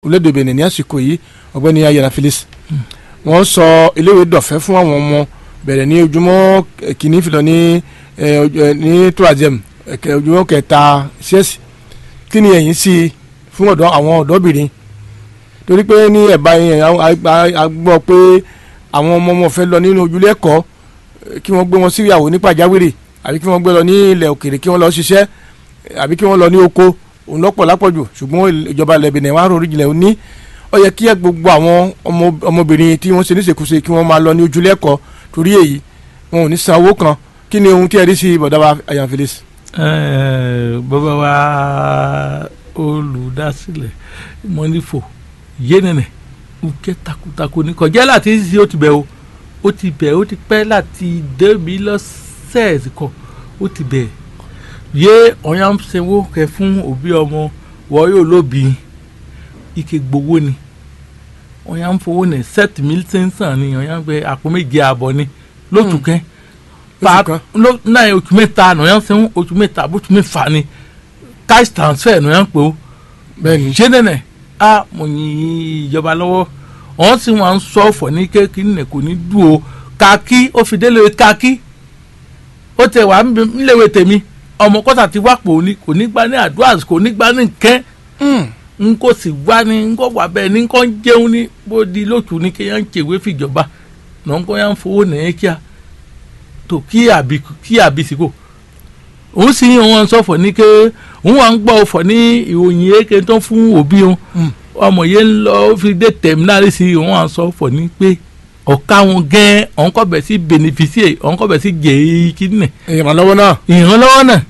orílẹ̀-èdè Benin ní àsìkò yìí ọ̀gbẹ́ni ayẹ̀nà Felix wọ́n sọ iléèwé dọ̀fẹ́ fún àwọn ọmọ bẹ̀rẹ̀ ní ojúmọ́ kìíní filọ̀ ní ẹ, ojú- ẹ, ní troisième ẹ̀kẹ́ ojúmọ́ kẹta ṣẹ́ẹ̀sì kí ni ẹ̀yin sí i fún ọ̀dọ́ àwọn ọ̀dọ́bìnrin torí pé ní ẹ̀bá yẹn a- a- a gbọ́ pé àwọn ọmọ ọmọ fẹ́ lọ nínú ojúlé ẹ̀kọ́ eh, kí wọ́n gbé wọn sí ìyàwó ní pàjáwìrì àbí kí wọ́n gbé lọ ní ilẹ̀ òkèèrè kí wọ́n lọ ṣiṣẹ́ àbí kí wọ́n lọ ní oko òun lọ́pọ̀ lápọ̀jù ṣùgbọ́n ìjọba ilẹ̀ Benin wàá rọrí jìnlẹ̀ òní ó yẹ kí gbogbo àwọn ọmọ- ọmọbìnrin tí wọ́n ṣe níṣekúṣe kí wọ́n máa lọ ní ojúlé ẹ̀kọ́ torí èyí wọn ò ní san owó kan kí ni ohun tí ẹ rí sí bọ̀dá wa ayan Felix. Eh, bàbá wa olùdásílẹ̀ mọ́nífò yénìnẹ̀ òkè takuntakun ní kọjá láti ṣe ó ti bẹ̀ o ó ti bẹ̀ ó ti pẹ́ láti débi lọ́sẹ̀ẹ̀sì kan ó ti bẹ̀ yé ọ̀yà ń sanwó kẹ fún òbí ọmọ wọ́n yóò lóbi ike gbowó ni ọ̀yà ń fowó ní sept mille cinq cent ni ọ̀yà ń gbé àpò méje àbọ̀ ni lótú kẹ́ Lóṣù kan? ló náà oṣù mẹ́ta nìyẹn sẹ́wọ́n oṣù mẹ́ta bóṣù mẹ́fà ni cash transfer nìyẹn pé o bẹ́ẹ̀ni ṣé nẹ́nẹ̀ a mo yin ìjọba lọ́wọ́ wọ́n sì wọ́n ń sọ ọ̀fọ̀ ní kéèkì nìyẹn kò ní dùn o kàkí ó fi délé kàkí ó tẹ wà níléèwé tèmi ọmọ kọ́tà ti wá pò ní kò ní gbá ní àdúrà kò ní gbá ní nkẹ́ n kò sì wá ní n kò wà bẹ́ẹ̀ ní n kò ń jẹun ní bó di lóṣù ní kéèyàn ń ṣèwé fìjọba náà n kò yà ń fowó nìyẹn kíá tó kí àbí kí àbí sí kò òun sì ń wọn sọfọ ní ké òun wà ń gbọ́ ọfọ ní ìròyìn èké tó fún òbí wọn ọmọ yẹn ń lọ ó fi dé tẹ̀mínárì sí òun wà ń sọfọ ní pé ọ̀ka wọn gẹ́ẹ́ òun kọ́ bẹ̀ sí beneficie òun kọ́ bẹ̀ sí jèé kíní ìrànlọ́wọ́ náà ìrànlọ́wọ́ náà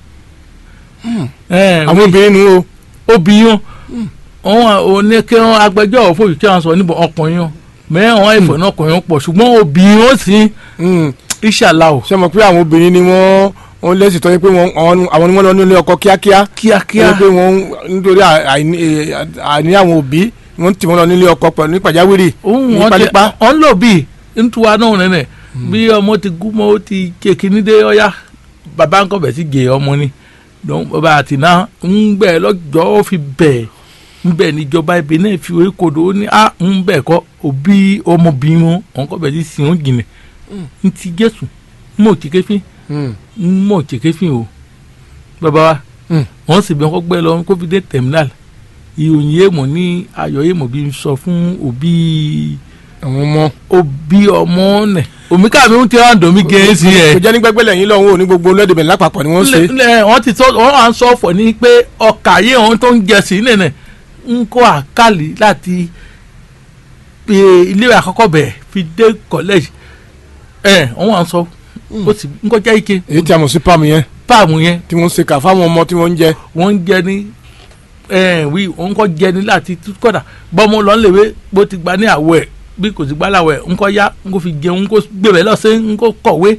ẹ̀ àwọn obìnrin nu o obìnrin wọn ò ní kí wọn agbẹjọ́rò fún òṣìṣẹ́ wọn sọ níbo ọkùnrin wọn mẹ́rin wọn ìfọ̀ náà ọkùnrin wọn pọ̀ ṣùgbọ́n obìnrin wọn sì Mm. ìṣàlà ò ṣe mọ̀ pé àwọn obìnrin ni wọ́n wọ́n lẹ́sìn tọ́jú pé wọ́n àwọn àwọn ni wọ́n lọ nílé ọkọ kíákíá kíákíá kíá pé wọ́n nítorí àìní eh, àìní àwọn òbí wọ́n tì wọ́n lọ nílé ọkọ pẹ̀lú ní pàjáwìrì òun ní wọn ti pálípá. ọ̀n lò bíi ntúwa náà nẹ́nẹ̀ bí ọmọ ti gún mọ́ ó ti ké kíní dé ọ̀yá bàbá ńkọ́ bẹ̀ sí gè ọmọ ni dọ́n bàbá àti náà ń bẹ̀ lọ́jọ́ ó fi bẹ̀ ń bẹ̀ níjọba ibi náà fi orí kodò ó ní à ń bẹ̀ kọ́ òbí ọmọbìnrin wọn ọ̀n kọ́ bẹ̀ sí sìn ó jìnà ń ti jésù ń mọ̀ òkè kéfín Mm. ń mọ̀ òkè kéfín o bàbá wa Mm. wọ́n sì bẹ̀ kọ́ gbẹ́ lọ kó fi dé terminal ìròyìn yéèmọ̀ ní ayọ̀ yéèmọ̀ bí n sọ fún òbí àwọn ọmọ òbí ọmọ nẹ omi káàmì ń tẹ ọ̀dọ̀ mi gẹ̀ ẹ́ sí ẹ̀. kò jẹ́ ní gbẹ́gbẹ́ lẹ́yìn lọ́hùn ò ní gbogbo olóde bẹ̀rẹ̀ lápapọ̀ ni wọ́n ṣe lẹ wọ́n ti sọ wọ́n à ń sọ fọ̀ ní pé ọkà yé wọn tó ń jẹ sí nìyẹn ń kó àkàlì láti pé ilé àkọ́kọ́ bẹ̀ fi dé college ẹ̀ wọ́n à ń sọ ó sì ń kọjá ike èyí tí a mọ̀ sí pàmì yẹn páàmù yẹn tí wọ́n ṣe kà fáwọn ọmọ tí wọ́n ń jẹ wọ́n ń jẹ ní ẹ̀ wí wọ́n kọ́ jẹ ní láti kọ́dà bọ́mọ lọ́nlẹ̀wé bó ti gba ní àwọ̀ ẹ̀ bí kò sì gbá láwọ̀ ẹ̀ ń kọ́ yá ń kó fi jẹun ń kó gbèrè lọ́sẹ̀ ń kó kọ̀wé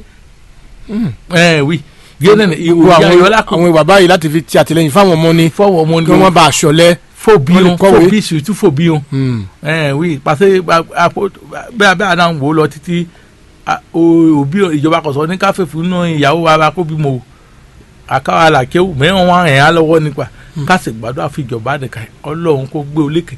ẹ̀ wí gẹ́nẹ̀ Gbogbo ìwòye àwọn ayọ̀lá kò àwọn ìwà báyìí láti fi ti àtìlẹ́yìn fáwọn ọmọ ni fọwọ́ ọmọ kí wọ́n bá aṣọ lẹ fòbí wọ́n lè wọn kọ̀wé. fòbí sùtú fòbí wọn ẹ̀ wí pàṣẹ bẹ́ẹ̀ bẹ́ẹ̀ náà ń wò ó lọ títí a- o- òbí ìjọba kọ̀sọ́ ní káfẹ́ fún náà ìyàwó wa kó bímọ o àkàwà làkẹ́wò mẹ́wọ̀n wọn ẹ̀ á lọ́wọ́ nípa kásì gbàdúrà fi ìjọba nìkan ọlọ́run kó gbé olékè.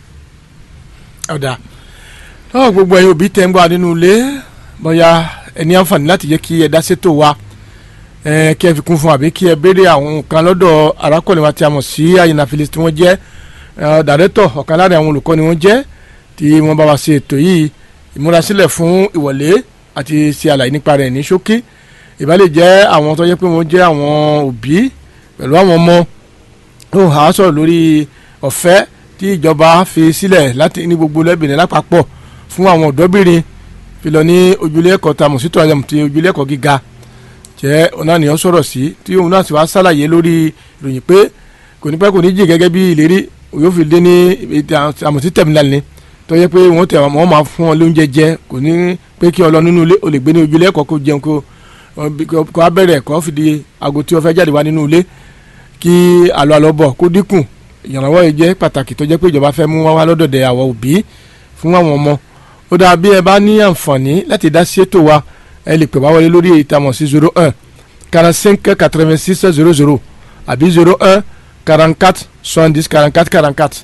ọ̀dà náà gbogbo ẹ̀yin òbí tẹ́ ń gbọ́ nínú ilé bóyá ẹ ní àǹfààní láti jẹ́ kí ẹ dá sétò wa ẹ kí ẹ fi kún fún àbí kí ẹ béèrè àwọn nǹkan lọ́dọ̀ arákùnrin wa tí a mọ̀ sí àyìnà Felix tí wọ́n jẹ́ ẹ, dàrẹ́tọ̀ ọ̀kan lára àwọn olùkọ́ ni wọ́n jẹ́ tí wọ́n bá wa ṣe ètò yìí ìmúrasílẹ̀ fún ìwọlé àti ṣe àlàyé nípa rẹ̀ ní ṣókí ìbálẹ̀ jẹ́ àwọn tó yẹ pé wọ́n jẹ́ àwọn òbí pẹ̀lú àwọn ọmọ ó hà á sọ̀rọ̀ lórí ọ̀fẹ́ tí ìjọba fi sílẹ̀ láti ní gbogbo lẹ́bìnrin lápapọ̀ fún àwọn ọ̀dọ́bìnrin fi lọ ní ojúlé ẹ̀kọ́ ta mọ̀sítọ́ àyàmù ti ojúlé ẹ̀kọ́ gíga jẹ́ ọ̀nàníyàn sọ̀rọ̀ sí tí òun náà sì wá sàlàyé lórí ìròyìn pé kò ní pẹ́ kò ní jì gẹ́gẹ́ bí ìlérí yóò fi dé ní àmọ̀sí tẹ̀mínàlì ni tó yẹ pé wọ́n tẹ̀ wọ́n máa fún ọ lóúnjẹ jẹ kò ní pé kí ọ lọ nínú ilé o lè gbé ní ojúlé ẹ̀kọ́ kó jẹun kó kó abẹ́rẹ́ ẹ̀kọ́ fi di aago tí o fẹ́ jáde wá nínú ilé kí àlọ́ àlọ́ bọ̀ kó dínkù ìrànlọ́wọ́ yìí jẹ́ pàtàkì tó jẹ́ pé ìjọba fẹ́ mú wá wá lọ́dọ̀dẹ̀ àwọn òbí fún àwọn ọmọ ó dáa bí ẹ bá ní àǹfààní láti dá sí ètò wa ẹ lè pè wá wọlé lórí ìtamọ̀ sí zero un quarante cinq quatre vingt six zero zero àbí zero un quarante quatre soixante dix quarante quatre quarante quatre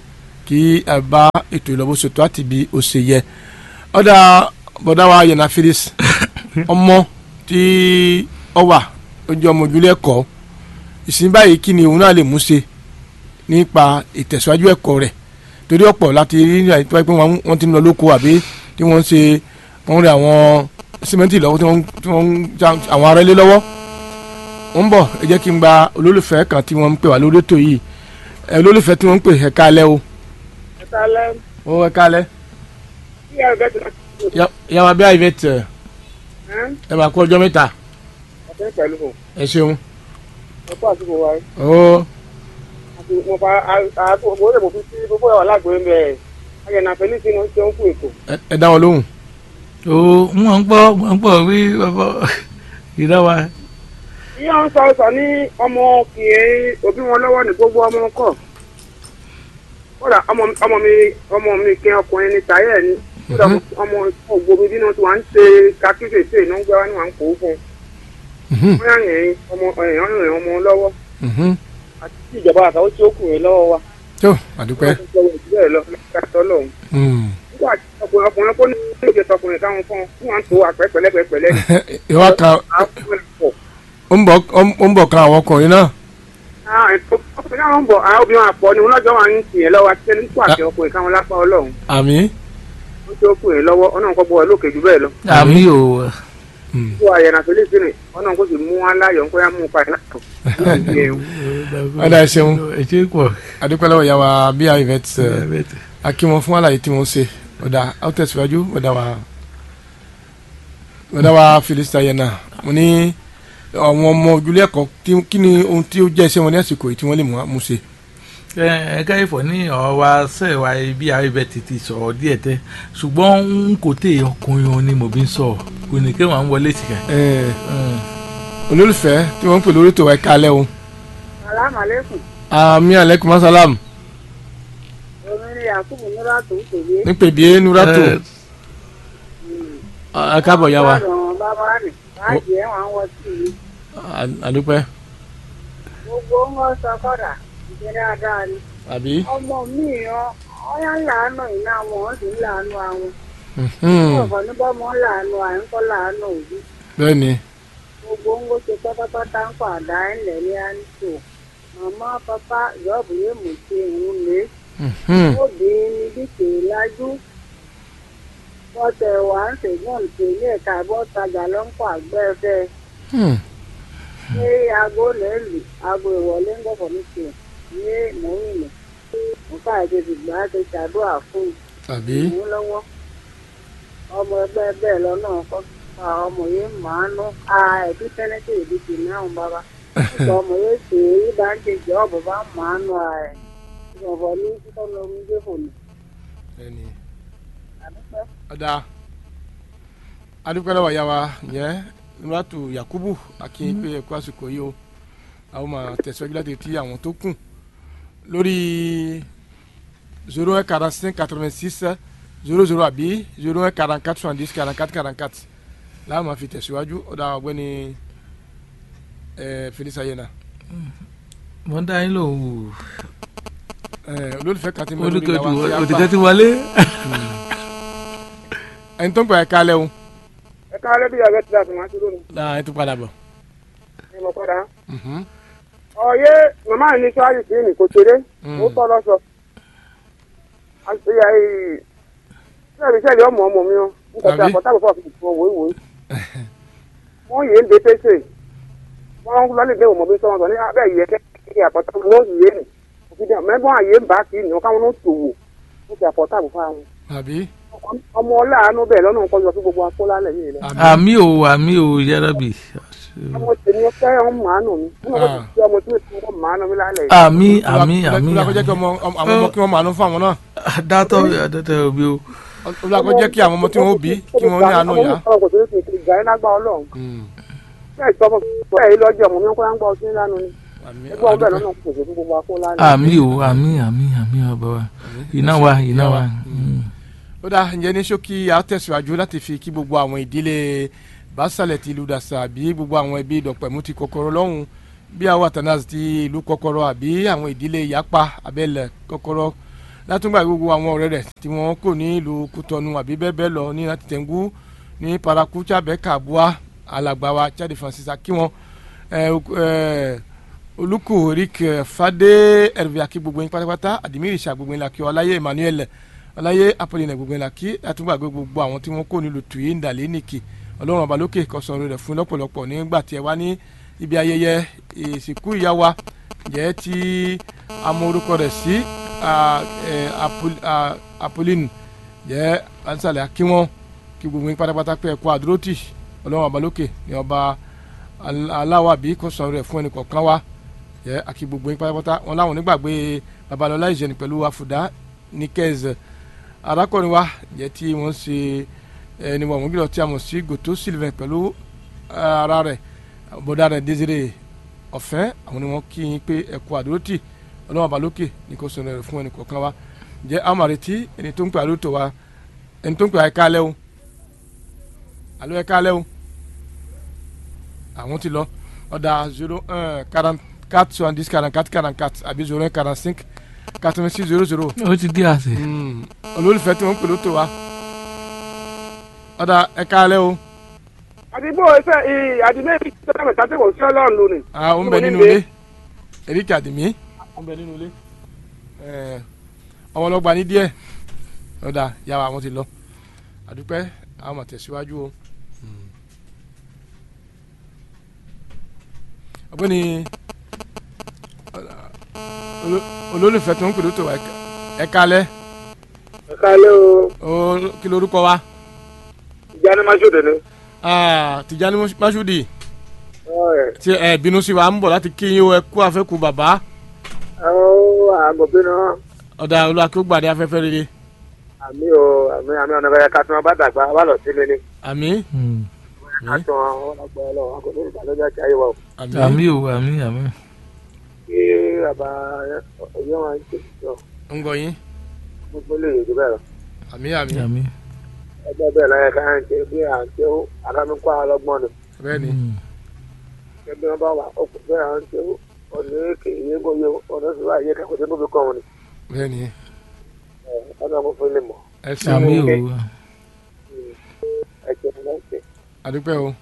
kí ẹ bá ètò ìlọ́bù ṣètò àti bí ó ṣe yẹ ọ̀dà bọ̀dá wa yẹn na Phyllis ọmọ tí ọ wà ojú ọmọ ojúlé ẹ̀kọ́ ìsìn báyìí kí ni òun náà lè mú ṣe nípa ìtẹ̀síwájú ẹ̀kọ́ rẹ̀ torí ọ̀pọ̀ láti rí ní àyíká pé wọ́n ti ń lọ lóko àbí tí wọ́n ń ṣe wọ́n ń rí àwọn símẹ́ǹtì lọ́wọ́ tí wọ́n tí wọ́n ń já àwọn ará ilé lọ́wọ́ wọ́n ń bọ̀ ẹ jẹ́ kí n gba olólùfẹ́ kan tí wọ́n ń pè wá lórí ètò yìí ẹ olólùfẹ́ tí wọ́n ń pè ẹ káalẹ́ o ẹ káalẹ́ ó ẹ káalẹ́ bí ẹ bẹ tẹ yà wá bí àyè tẹ ẹ bá kó ọjọ́ mẹ́ta ọtẹ pẹ̀lú o ẹ ṣeun ọkọ àsìkò wa ó àti mo fa àgbo lè mo fi sí gbogbo ẹwà lágbo ń bẹ ayẹnà fẹlísì ní oúnjẹ ń kú ètò ẹ- ẹ dá wọn lóhùn o wọ́n ń gbọ́ wọ́n ń gbọ́ wí bàbá ìdá wa ìyá ń sọ sọ ní ọmọ kì í òbí wọn lọ́wọ́ ní gbogbo ọmọ kọ kódà ọmọ ọmọ mi ọmọ mi kí ọkùnrin ní tayẹ ni kódà ọmọ ògbómi bí wọn ti wà ń ṣe kakíkèsè ní wọn gbé wá ní wọn kó fún Mhm, wọn yàn yẹn ọmọ ẹyàn yàn ọmọ lọ́wọ́ mhm. àti tí ìjọba àtàwọn tí ó kù yẹn lọ́wọ́ wa tó àdúpẹ́ wọn ti sọ wọn ìdílé lọ lọ́kàtọ́ lọ́hùn. Mm. nígbà tí ọkùnrin ọkùnrin kó ní ìgbésẹ̀ tọkùnrin káwọn fún un wọn tó àpẹ pẹ̀lẹ́pẹ̀lẹ́ ìwà kan ó ń bọ̀ ó ń bọ̀ kan àwọn ọkùnrin náà ọkùnrin náà ń bọ̀ àwọn obìnrin àpọ̀ ni wọn lọ́jọ́ wọn ń tì yẹn lọ́wọ́ àti ẹni tó àti ọkùnrin káwọn lápá ọlọ́run àmì wọn tó kù yẹn lọ́wọ́ ọ̀nà kọ́ bọ̀ ọ́ lókè jù bẹ́ẹ̀ lọ. àmì o tó àyẹ̀nà fèlésìnì ọ̀nà kó sì mú wọn láyọ̀ nǹkan yá mú un padà látọ̀. ọ̀dà ẹ ṣeun ẹ ṣe pọ̀ àdúpẹ́ lọ́wọ́ ìyá wa bí àyè tẹ a kí wọn fún àlàyé tí wọ́n ṣe ọ̀dà a ó tẹ̀síwájú ọ̀dà wa ọ̀dà wa Phyllis Ayena mo ní àwọn ọmọ ojúlé ẹ̀kọ́ tí- kí ni ohun tí ó jẹ́ iṣẹ́ wọn ní àsìkò yìí tí wọ́n lè mú mú ṣe. ẹ ẹ káyìfọ̀ ní ọ̀rọ̀ wa sẹ́ẹ̀ wa bí àríbẹ̀ tètè sọ̀rọ̀ díẹ̀ tẹ́ ṣùgbọ́n n kò tẹ ọkùnrin òun ni mo bí ń sọ̀rọ̀ kò ní kí wọ́n wọlé tìkà. Ẹ, olólùfẹ́ tí wọ́n ń pè lórí ètò wa ẹ̀ka alẹ́ o alámàlẹ́kùn àmì aleykum masalam omi ni yakubu nura tó ń tòlé nípe bíi nurato ẹ káàbọ̀ yá wa bàbá rẹ̀ láàjì ẹ̀ wọ́n wọ́n sí i À- àdúpẹ́ gbogbo ń wọ́n sọ kọ́dà ìṣe dáadáa ni àbí. ọmọ mi yan ọyá ń làánú iná wọn wọ́n sì ń làánú àwọn Mhm. ọ̀fọ̀ ní bọ́mọ ń làánú à ń kọ́ làánú òbí bẹ́ẹ̀ ni gbogbo ń wọ́n ṣe pátápátá ń pàdá ńlẹ̀ ní àńtò màmá pápá ìyọ́bù yóò mú ṣe ìrún lé Mhm. obìnrin ni bí kèé lájú bọ́tẹ̀ wà ń ṣègbọ́n ìpínlẹ̀ ẹ̀ka bọ́tajà ló ń pọ̀ àgbẹ̀fẹ́ Hmm. ní aago lẹ́lù aago ìwọlé ń gbọ̀fọ̀ ní tiẹ̀ ní mòwìnì nǹkan àìjèjì gbà á ti ṣàdúrà fún àbí. ìmú lọ́wọ́ ọmọ ẹgbẹ́ bẹ́ẹ̀ lọ́nà ọkọ ọmọ yìí màánú ẹ̀bí sẹ́nẹ́tì ìdí tì ní àwọn bàbá nípa ọmọ yìí ṣe èyí bá ń ṣe jẹ́ ọ̀bọ̀ bá màánú ẹ̀ ìbọ̀bọ̀ ní títọ́ lọ ń gbé fòlù bẹ́ẹ̀ ni. àdúpẹ́. ọ̀dà adúpẹ́ lọ́wọ́ yá wa yẹn nuratu yakubu akin pé ẹ̀kú àsìkò yìí o àwọn máa tẹ̀síwájú láti ti àwọn tó kù lórí zero un quarante cinq quatre vingt six zero zero àbí zero un quarante quatre soixante dix quarante quatre quarante quatre láwọn máa fi tẹ̀síwájú ọ̀dà ọ̀gbẹ́ni ẹ̀ Phyllis Ayena mo ń dá yín lò ó ẹ̀ olólùfẹ́ kan ti mẹ́rin lórí olùkọ́jú ìyá wa òtítẹ́ ti wọlé. ẹni tó ń gbà ẹ̀ka alẹ́ o ẹ káàlẹ́ bí ọ̀rẹ́ ti dà tó máa ṣe lónìí náà ẹ tún padà bọ̀. ní mo kọ́ da. Mhm. ọ̀yẹ́ màmá mi ní sọ́ọ́rì sí ní kò ṣeré Mm. ó tọ́ lọ́sọ. àṣeyà yìí sẹ́ẹ̀rì sẹ́ẹ̀rì ọmọ ọmọ mi o nǹkan tí Àbí? àpótá àpótá fi fún ọwọ́ ìwòye. wọ́n yé ń de pèsè wọ́n ń lọ́lẹ̀ dé òmò bí sọ́wọ́n sọ ní abẹ́ yìí ẹ̀kẹ́ kí àpótá wọn yé nì òfin mẹ́gbọ́n àyè ń bá kí ni káwọn ló tòwò ó fi àpótá àpò fáwọn. àbí. ọmọ ọláàánú bẹ́ẹ̀ lọ́nà nǹkan yọ sí gbogbo akólálẹ̀ yìí lọ. àmì o àmì o yárábì. ọmọ tèmi fẹ́ ọmọ màánù mi nínú ọmọ tí ọmọ tí ó ti wọ́n màánù mi lálẹ́ yìí. àmì àmì àmì olùkọ́ jẹ́ kí ọmọ àwọn ọmọ kí wọ́n máa nú fún àwọn náà dátọ̀ dátọ̀ òbí o. olùkọ́ jẹ́ kí àwọn ọmọ tí wọ́n bí kí wọ́n ní àánú yá. ọmọ kò tó ti ti gbà ẹ́ lágbá ọlọ́run bẹ́ẹ̀ sọ fún bẹ́ẹ̀ yìí lọ́jọ́ ọmọ mi kọ́ ń gbọ́ ọtí lánàá ni ẹgbẹ́ ọbẹ̀ lọ́nà kò sí fún gbogbo akó lánàá. àmì o àmì àmì àmì ọba wa iná wa iná wa. Mm. ó dáa ǹjẹ́ ní ṣókí a ó tẹ̀síwájú láti fi kí gbogbo àwọn ìdílé Básálẹ̀ ti ìlú Dàsà àbí gbogbo àwọn ẹbí Dọ̀pẹ̀mú ti Kọ́kọ́rọ́ lọ́hùn bí àwọn Atanas ti ìlú Kọ́kọ́rọ́ àbí àwọn ìdílé Yapa Abẹ́lẹ̀ Kọ́kọ́rọ́ látúngbà gbogbo àwọn ọ̀rẹ́ rẹ̀ tí wọ́n kò ní ìlú Kútọ́nù àbí bẹ́ẹ̀ bẹ́ẹ̀ lọ ní láti tẹ̀ngú ní paraku chábẹ́ kàbúà alàgbà wa Chade Francis kí wọ́n olùkù Eric Fadé Hervé akí gbogbo yín pátápátá àdìmírì ṣà gbogbo yín la kí ọláyé Emmanuel ọláyé Apolline gbogbo yín la kí látúngbà gbogbo àwọn tí wọ́n kò ní ìlú tùyí ndàlẹ́ nìkì ọlọ́run ọba lókè kọsọ̀rọ̀ rẹ̀ fún lọ́pọ̀lọpọ̀ nígbà tí ẹ wá ní ibi ayẹyẹ ìsìnkú ìyá wa jẹ́ tí a mọ orúkọ rẹ̀ sí Apolline jẹ́ ansálẹ̀ akínwọ́n kí gbogbo yín pátápátá pé ẹ̀kọ́ àdúrótì ọlọ́run ọba lókè ní ọba aláwàbí kọsọ̀rọ̀ rẹ̀ fún ẹnì kọ̀ọ̀kan wa jẹ́ àkí gbogbo yín pátápátá wọn láwọn onígbàgbé babalọlá ìjẹni pẹ̀lú àfùdá ní kẹ́ẹ̀zẹ̀ arákùnrin wa jẹ́ tí wọ́n ṣe ẹni wọ́n gbọ́dọ̀ tí a mọ̀ sí gòtó sylvain pẹ̀lú ara rẹ̀ bọ́dá rẹ̀ désiré ọ̀fẹ́ àwọn ni wọ́n kí yín pé ẹ̀kọ́ àdúrótì ọlọ́wọ́n balókè ní kò sọ̀rọ̀ rẹ̀ fún ẹnì kọ̀ọ̀kan wa jẹ́ amàrètí ẹni tó ń pè àdúrótò wa ẹni tó ń pè àyíká alẹ́ o àlọ́ ẹ̀ka alẹ́ o àwọn ti lọ ọ̀dà zero un quarante quatre soixante dix quarante quatre quarante quatre àbí zero un quarante cinq quatre vingt six zero zero. ó ti dé àṣẹ. olólùfẹ́ tí wọ́n ń pè lóto wa ọ̀dà ẹ̀ka alẹ́ o. àdìbò ẹsẹ àdìmẹ yìí sọdọ mẹ́ta tí kò sí Ọlọ́run lónìí. ah ó ń bẹ nínú ilé Eric Adimi ó ń bẹ nínú ilé ọmọ ọlọgba ní díẹ̀ ọ̀dà yàrá àwọn ti lọ àdúpẹ́ àwọn máa tẹ̀síwájú o. ọ̀gbẹ́ni olólùfẹ́ tó ń pè lóto wa ẹ̀ka alẹ́. ẹ̀ka alẹ́ o. kí lorúkọ wa. Tijani Masudi ni. Ah, Tijani Masudi tí ẹ bínú sí wa ń bọ̀ láti kí yín o ẹ kú àfẹ́kù bàbá. ọ̀ àgọ̀ bínú. ọ̀dà olúwa kí ó gbàdé afẹ́fẹ́ rere. àmì o àmì àmì ọ̀nà bẹ́ẹ̀ ká tún ọba dàgbà wà lọ sílé ni. àmì. ká tún ọlọ́gbọ́ ọlọ́wọ́ kò ní ìdálójà tí ayé wa o. àmì o àmì àmì. kí bàbá ọyọ́ wọn ṣe sọ. ń gbọ́ yín. gbogbo lè yèjú bẹ́ẹ̀ lọ. àmì àmì. àmì. ẹgbẹ́ bẹ́ẹ̀ lọ́yẹ ká ń ṣe bí à ń ṣe akámíkọ́ ọlọ́gbọ́n ni. bẹ́ẹ̀ ni. ẹgbẹ́ wọn bá wà ọkọ̀ bẹ́ẹ̀ à ń ṣe ọ̀nà èké yé gbóyè ọ̀nà sì wà yé kẹ́kọ̀ọ́ tó tóbi kọ́ wọn ni. bẹ́ẹ̀ ni. ọ̀nà ọmọ fún ilé mọ̀. ẹ ṣeun àmì o. ẹ ṣe ní ṣe. àdúpẹ́ o.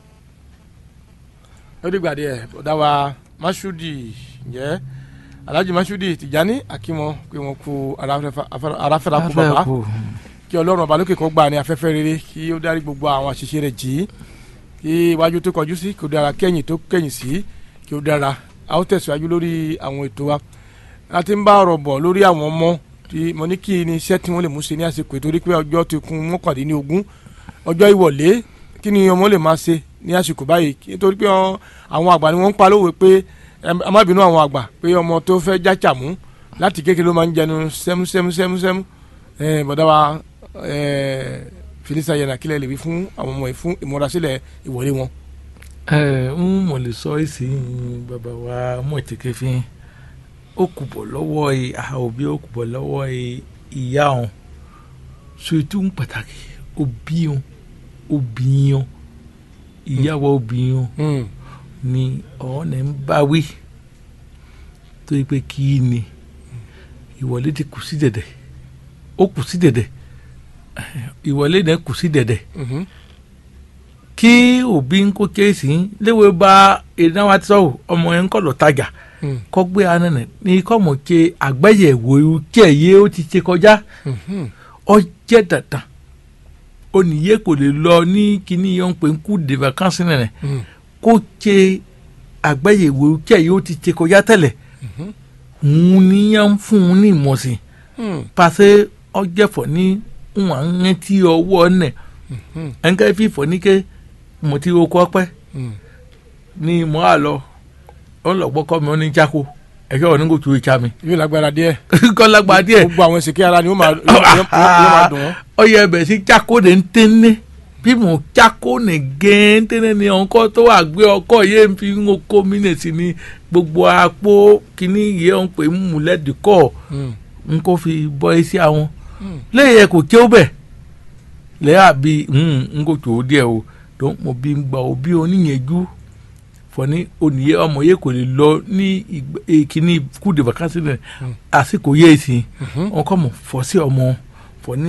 ó dìgbà díẹ̀ ọ̀dà wa Masudi ǹjẹ́ Alhaji Masudi Tijani akímọ pé wọn kú aráfẹ́ra kú bàbá kí ọlọ́run ọba lókè kó gbà ní afẹ́fẹ́ rere kí ó dárí gbogbo àwọn àṣìṣe rẹ̀ jì í kí iwájú tó kọjú sí kí ó dára kẹ́yìn tó kẹ́yìn sí kí ó dára a ó tẹ̀síwájú lórí àwọn ètò wa a ti ń bá ọ̀rọ̀ bọ̀ lórí àwọn ọmọ tí mo ní kí ni iṣẹ́ tí wọ́n lè mú ṣe ní àsìkò ìtorí pé ọjọ́ ti kún mọ́kàndínlógún ọjọ́ ìwọ̀lé kí ni ọmọ lè máa ṣe ní àsìkò báyìí nítorí pé àwọn àgbà ni wọ́n ń pa lówe pé ẹ má bínú àwọn àgbà pé ọmọ tó fẹ́ jájà mú láti kékeré ló máa ń jẹnu sẹ́mú sẹ́mú sẹ́mú sẹ́mú bọ̀dá wa filisa yẹn kílẹ̀ lè wí fún àwọn ọmọ yìí fún ìmúrasílẹ̀ ìwọlé wọn. ẹ ń mọ̀ lè sọ èsì bàbá wa mọ̀ ìtẹ̀kẹ́ fi ó kù bọ̀ lọ́wọ́ àwọn òbí ó kù bọ̀ lọ́wọ́ ìyá wọn ṣètò ń pàtàkì òbí wọn òbí wọn ìyàwó òbí wọn ni ọ̀nà ń bá wí tó yẹ pé kí ni ìwọlé ti kù sí dẹ̀dẹ̀ ó kù sí dẹ̀dẹ̀ ìwọlé náà kù sí dẹ̀dẹ̀ kí òbí ń kó kéésì léwe bá iná wa ti sọ ọmọ yẹn ń kọ́ lọ tajà kọ́ gbé anana ní kọ́ mọ̀ ké àgbẹ̀yẹ̀wò kí ẹ̀ yé ó ti ṣe kọjá ọ jẹ́ dandan oníyé kò lè lọ ní kíní yẹn ń pè ń kú de vacances nìyẹn kó ṣe àgbẹ̀yẹ̀wò kí ẹ̀ yé ó ti ṣe kọjá tẹ́lẹ̀ ń níyàn fún un ní ìmọ̀sìn pàṣẹ ọjẹfọ ní wọn ń tí ọwọ́ nẹ ẹnkẹ fífọ ní ké mo ti oko ọpẹ ní mo á lọ ó lọ gbọkọ mi ó ní jáko ẹjọ ò ní kò tu ìjà mi. yóò lágbára díẹ̀. kọ́ lágbára díẹ̀. gbogbo àwọn èsìkí ara ni ó máa dùn ọ́. ọyẹ ẹbẹ sí jáko de ń tẹ́ni bí mo jáko ní gẹ́ẹ́ntẹ́ni ni ọkọ tó wà gbé ọkọ yé ń fi ń kó mi nì sí ni gbogbo apó kínní yẹ ń pè ń múlẹ́dìkọ́ n kò fi bọ́ ẹ sí àwọn lẹ́yìn ẹ kò kí ó bẹ̀ lẹ́yìn àbí n kò tó díẹ̀ o tó mo bí ń gba òbí oníyànjú fọ ní oníyẹ ọmọ yẹ kò lè lọ ní ìgbà- ìkíní kú de vacances náà àsìkò yẹ èsì wọn kọ́ mọ̀ fọ́ sí ọmọ